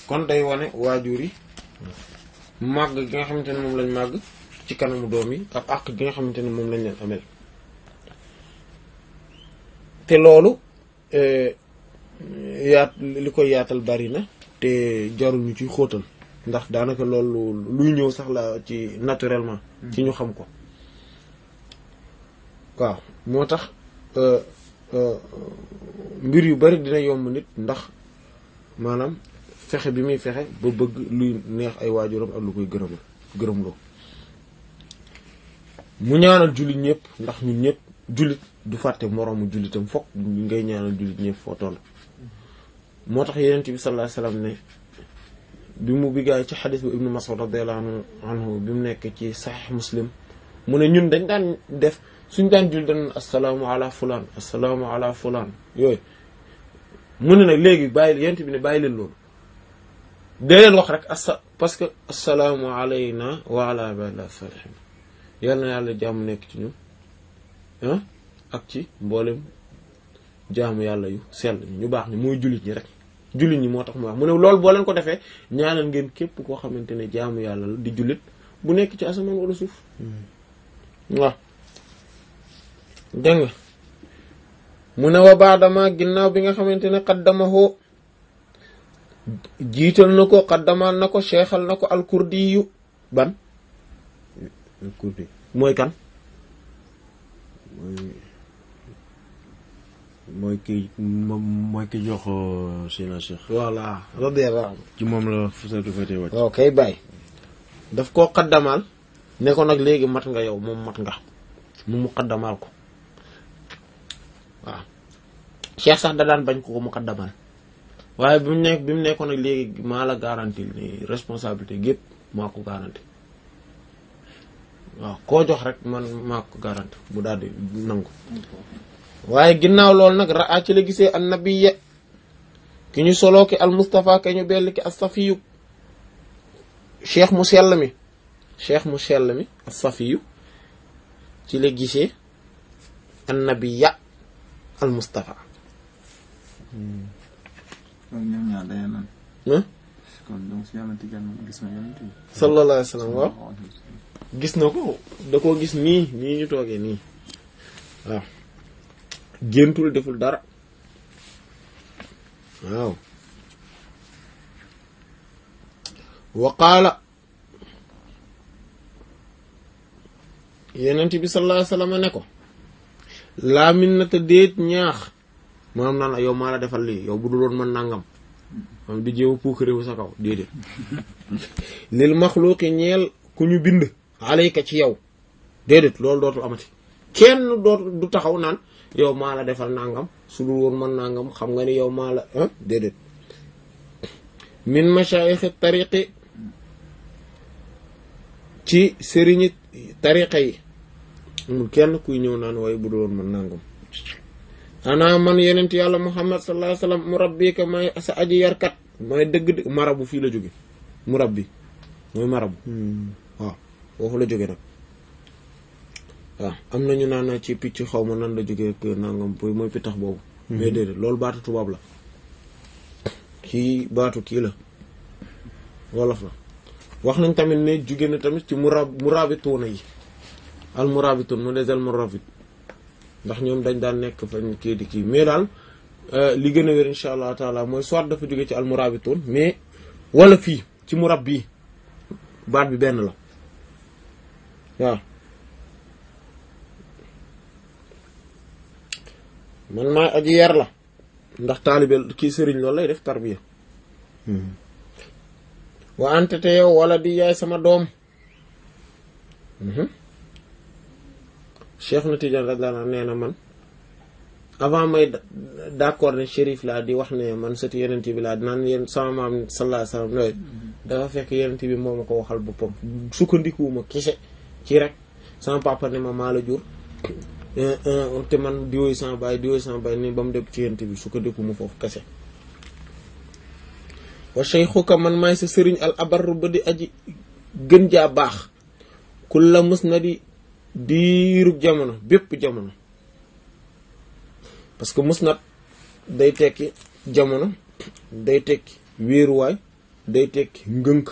kon day wane waajur yi màgg gi nga xamante ne moom lañ màgg ci kanamu doom yi ak àq gi nga xamante ne moom lañ leen amel te loolu yaat li koy yaatal bari na te jarul ñu ci xóotal ndax daanaka loolu luy ñëw sax la ci naturellement ci ñu xam ko waaw moo tax mbir yu bari dina yomb nit ndax maanaam fexe bi muy fexe ba bëgg luy neex ay waajuram ak lu koy gërëmal gërëmloo mu ñaanal jullit ñëpp ndax ñun ñëpp jullit du fàtte moroomu jullitam fokk ngay ñaanal jullit ñëpp foo toll moo tax yenent bi sallallahu alayhi wasallam ne bi mu biggaay ci xadis bu ibnu Mas'ud radiyallahu anhu bi mu nekk ci Sahih Muslim mu ne ñun dañ daan def suñ daan julli dañ assalaamu ala fulaan assalaamu ala fulaan yooyu mu ne nag léegi bàyyi yenent bi ne bàyyi leen loolu dee leen wax rek asa parce que assalaamu alayna wa ala ibadillah salihin yal na yàlla jàmm nekk ci ñun ah ak ci mboolem jaamu yàlla yu sell ñu baax ni mooy jullit ñi rek jullit ñi moo tax mu wax mu ne loolu boo leen ko defee ñaanal ngeen képp koo xamante ne jaamu yàlla la di jullit bu nekk ci asamaan wala suuf waaw dégg nga mu ne wa baadama ginnaaw bi nga xamante ne xaddamahoo jiital na ko xaddamal na ko seexal na ko alkurdi yu ban alkurdi mooy kan mooy mooy ki mooy ki jox Seydina Cheikh voilà radiyallahu anhu ci moom la fasatu fete wàcc waaw kay bàyyi daf koo xaddamal ne ko nag léegi mat nga yow moom mat nga mu mu xaddamal ko waaw cheikh sax da daan bañ ko ko mu xaddamal waaye bi mu nekk bi mu nekkoon nag léegi maa la garanti ni responsabilité gépp maa ko garanti waaw koo jox rek man maa ko garanti mu daal di nangu waaye ginnaaw loolu nag raa ci la gisee an nabiyya ki ñu soloo ki al mustafa ke ñu bell ki as safiyu cheikh mu sell mi cheikh mu sell mi as safiyu ci la gisee an nabiyya al mustafa kon ñoom ñaar dañu naan. ah kon donc si yàlla tijaan moom gis na yonent bi. sallallahu alayhi wa sallam waaw gis na ko da koo gis nii nii ñu toogee nii waaw géntul deful dara waaw wa qaala yenent bi sallallahu alayhi wa sallam ne ko laa minnata déet ñaax maanaam naan yow maa la defal lii yow bu dul woon man nangam maanaam di jéema puukaréewu sa kaw déedéet lil maxluuqi ñeel ku ñu bind alayka ci yow déedéet loolu dootul amati kenn dootu du taxaw naan yow maa la defal nangam su dul woon man nangam xam nga ni yow maa la ah déedéet min mashayikhi tariqi ci sëriñi tariqa yi amul kenn kuy ñëw naan waaye bu dul woon man nangam xanaa man yenent yàlla muhammad sallallahu alayhi wasallam murabbika may sa aji yarkat may dëgg-dëgg marabu fii la jóge murabbi mooy marabu waaw foofu la jóge nag waaw am nañu naan ci picc xaw ma nan la jóge ak nangam boy mooy pittax boobu mais déedéet loolu baatu tubaab la kii baatu kii la wolof la wax nañ tamit ne jóge na tamit ci murab murabituuna yi al murabituun mu des al murabit ndax ñoom dañ daan nekk fañ kii di kii mais daal li gën a wér insha allah taala mooy soit dafa jóge ci al murabituun mais wala fii ci murab bii baat bi benn la waaw man maa aji yar la ndax taalibe kii sëriñ loolu lay def tarbiya wa ante te yow wala di yaay sama doom Cheikh na Tidiane radiyallahu anhu nee na man avant may d'accord ne shérif laa di wax ne man sëti yenent bi laa naan yéen sama maam sallallahu alayhi wasallam loolu dafa fekk yenent bi moo ma ko waxal boppam sukkandikuwuma kese ci rek sama papa ne ma maa la jur te man diwooyu sama baay diwooyu sama baay ni ba mu dem ci yenent bi sukkandikuwuma foofu kese wa shaykhuka man maay sa sëriñ al abarru ba di aji gën jaa baax kulla mës na di diirub jamono bépp jamono parce que musnad day tekki jamono day tekki wéeruwaay day tekki ngënk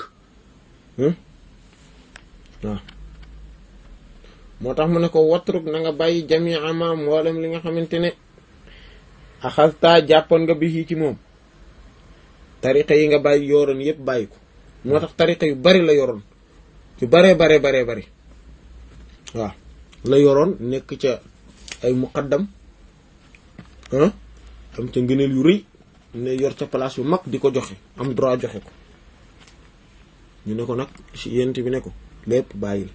waaw moo tax mu ne ko watruk na nga bàyyi jami ama mboolem li nga xamante ne axasta jàppoon nga bi ci moom tariqa yi nga bàyyi yoroon yépp bàyyi ko moo tax tariqa yu bari la yoroon yu baree baree baree bari waaw la yoroon nekk ca ay muqaddam ah am ca ngëneel yu rëy ne yor ca place yu mag di ko joxe am droit joxe ko ñu ne ko nag ci yent bi ne ko lépp bàyyil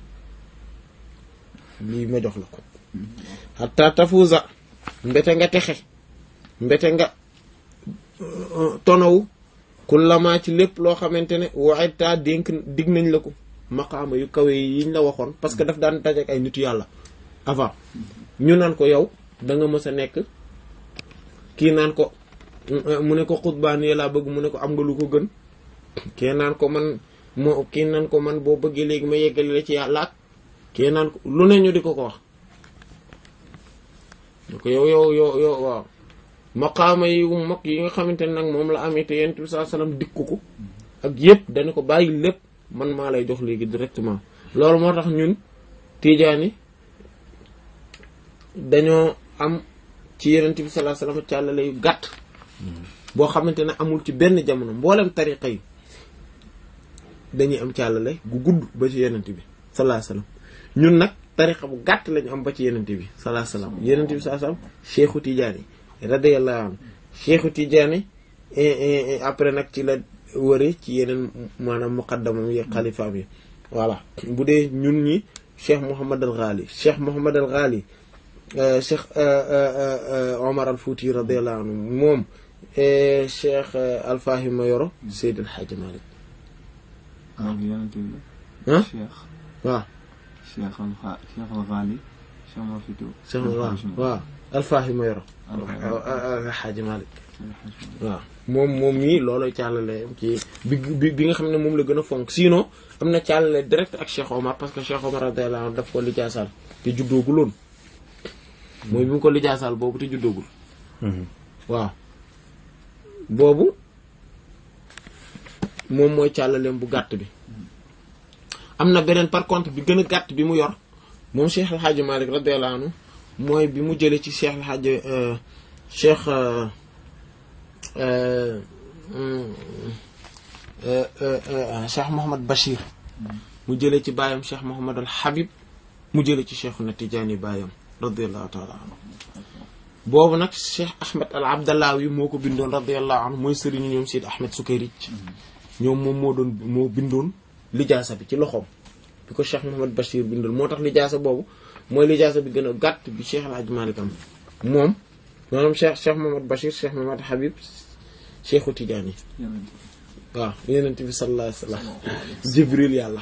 lii ma jox la ko hatta tafuza mbete nga texe mbete nga tonawu kullama ci lépp loo xamante ne waaye taa dénk dig nañ la ko maqaama yu kawe yiñ la waxoon parce que daf daan dajeek ay nitu yàlla avant ñu naan ko yow da nga mës a nekk kii naan ko mu ne ko xutbaan yi laa bëgg mu ne ko am nga lu ko gën kii naan ko man moo kii naan ko man boo bëggee léegi ma yeggali la ci yàlla ak kii naan ko lu ne ñu di ko ko wax ne ko yow yow yow yow waaw maqaama yi mag yi nga xamante ne nag moom la amee te yent bi saa salaam dikku ko ak yëpp dañu ko bàyyi lépp man maa lay jox léegi directement loolu moo tax ñun tiijaani dañoo am ci yonent bi sallallahu alayhi wasallam càllale yu gàtt boo xamante ne amul ci benn jamono mboolem tariqa yi dañuy am càllale gu gudd ba ci yonent bi sallallahu alayhi wasallam ñun nag tariqa bu gàtt lañu am ba ci yonent bi sallallahu alayhi wasallam yonent bi sallallahu alayhi wasallam cheikhu tijaani radiyallahu anhu cheikhu tijaani après nag ci la wëri ci yeneen maanaam muqaddamam yi xalifaam yi voilà bu dee ñun ñi cheikh Mouhamad al Ghali cheikh Mouhamad al Ghali cheikh Omar al Fouti radiyallahu anhu moom cheikh Alfahima Yoro Seydil Hadji Malick ak yonent bi ah cheikh waaw cheikh al xa cheikh al Ghali cheikh ma fi tudd cheikh waaw waaw Alfahima Yoro Hadji Malick waaw moom moom mii loolooy càllale ci bi bi bi nga xam ne moom la gën a fonk sinon am na càllale direct ak Cheikh Omar parce que Cheikh Omar radiyallahu anhu daf ko lijaasaal te juddooguloon mooy bi mu ko lijaasaal boobu te juddoogul waaw boobu moom mooy càllaleem bu gàtt bi am na beneen par contre bi gën a gàtt bi mu yor moom Cheikh El Hadj Malick radiyallahu anhu mooy bi mu jëlee ci Cheikh El Hadj Cheikh Cheikh Mouhamad Bachir mu jëlee ci baayam Cheikh Mouhamad al Habib mu jëlee ci Cheikh na Tijaani baayam radiyallahu taala anhu boobu nag Cheikh Ahmed al Abdallawi moo ko bindoon radiyallahu anhu mooy sëriñu ñoom Sidi Ahmed Sukayrij ñoom moom moo doon moo bindoon lijaasa bi ci loxoom bi ko Cheikh Mouhamad Bachir bindoon moo tax lijaasa boobu mooy lijaasa bi gën a gàtt bi Cheikh El Hadj Malick am moom maanaam Cheikh Cheikh Mouhamad Bachir Cheikh Mouhamad Habib Cheikhu Tijaani waaw yenent bi sallallahu alayhi wasallam jibril yàlla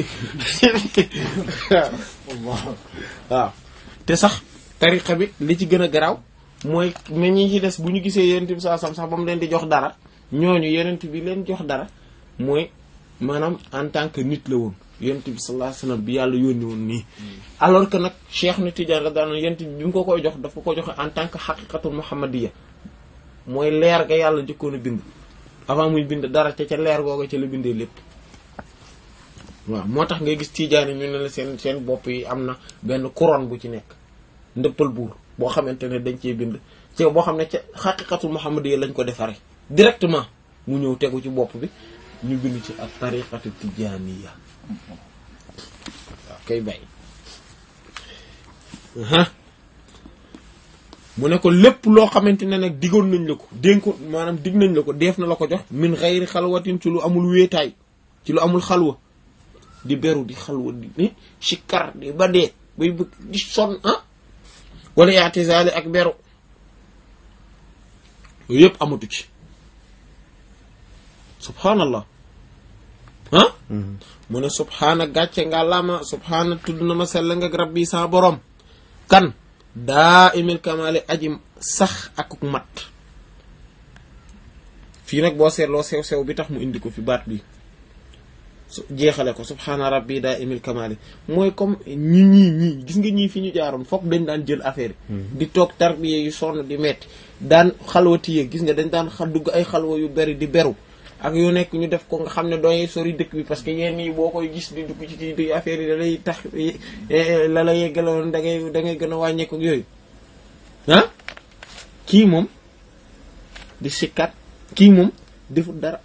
waaw te sax tariqa bi li ci gën a garaaw mooy mais ñi ci des bu ñu gisee yenent bi sallallahu alayhi wasallam sax ba mu leen di jox dara ñooñu yenent bi leen jox dara mooy maanaam en tant que nit la woon yenent bi sallallahu alayhi wasallam bi yàlla yónni woon nii alors que nag cheikh na Tidiane la daan yenent bi bi mu ko koy jox dafa ko joxe en tant que xaqiqatul muhammadiyya mooy leer ga yàlla njëkkoon a bind avant muy bind dara ca ca leer googa ca la bindee lépp waaw moo tax ngay gis tiijaani ñu ne la seen seen bopp yi am na benn couronne bu ci nekk ndëppal buur boo xamante ne dañ cee bind ci boo xam ne ca xaqiqatul muhammadiyya lañ ko defaree directement mu ñëw tegu ci bopp bi ñu bind ci ak tariqatu tijaaniya waaw kay bàyyi mu ne ko lépp loo xamante ne nag digoon nañ la ko dénko maanaam dig nañ la ko def na la ko jox min xayri xalwatin ci lu amul wéetaay ci lu amul xalwa di beru di xalwa di ni sikkar di ba dee bay bëgg di sonn ah wala yaatisaali ak beru yooyu yëpp amatu ci subhaanallah ah mu ne subhaana gàcce nga lama subhaana tudd na ma sell nga rabbi sa borom kan daa imil kamale aji sax ak mat fii nag boo seetloo sew sew bi tax mu indi ko fi baat bi su jeexale ko subhaana rabbi daa imil kamale mooy comme ñi ñii ñii gis nga ñii fi ñu jaaroon foog dañ daan jël affaire yi di toog tarbiye yu sonn di metti daan xalwati yee gis nga dañ daan xa dugg ay xalwa yu bari di beru ak yu nekk ñu def ko nga xam ne doy sori dëkk bi parce que yenn yi boo koy gis di dugg ci kii di affaire yi da lay tax la la yeggaloon da ngay da ngay gën a wàññeeku ak yooyu ah kii moom di sikkat kii moom defut dara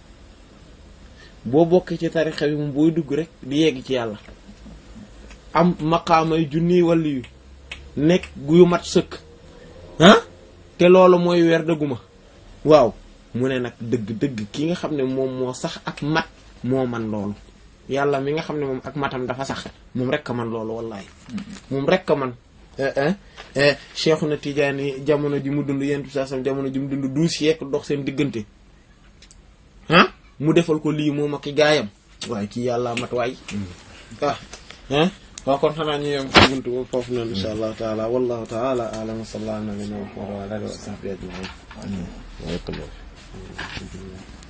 boo bokkee ci tarixa bi moom booy dugg rek di yegg ci yàlla am maqaamay junniy wàllu yu nekk gu mat sëkk ah te loolu mooy weer dëgguma waaw mu ne nag dëgg-dëgg ki nga xam ne moom moo sax ak mat moo man loolu yàlla mi nga xam ne moom ak matam dafa sax moom rek a man loolu wallahi moom rek a man Cheikhuna Tidiane jamono ji mu dund yentu saa sam jamono ji mu dund douze siècles dox seen diggante ah mu defal ko lii moom ak i gaayam waaye kii yàlla mat waay ah ah waaw kon xanaa ñu yem ci buntu boobu foofu noonu insha allahu taala wallahu taala a'lam wa sallallahu ala nabiyina muhammad wa ala alihi wa sahbihi ajma'in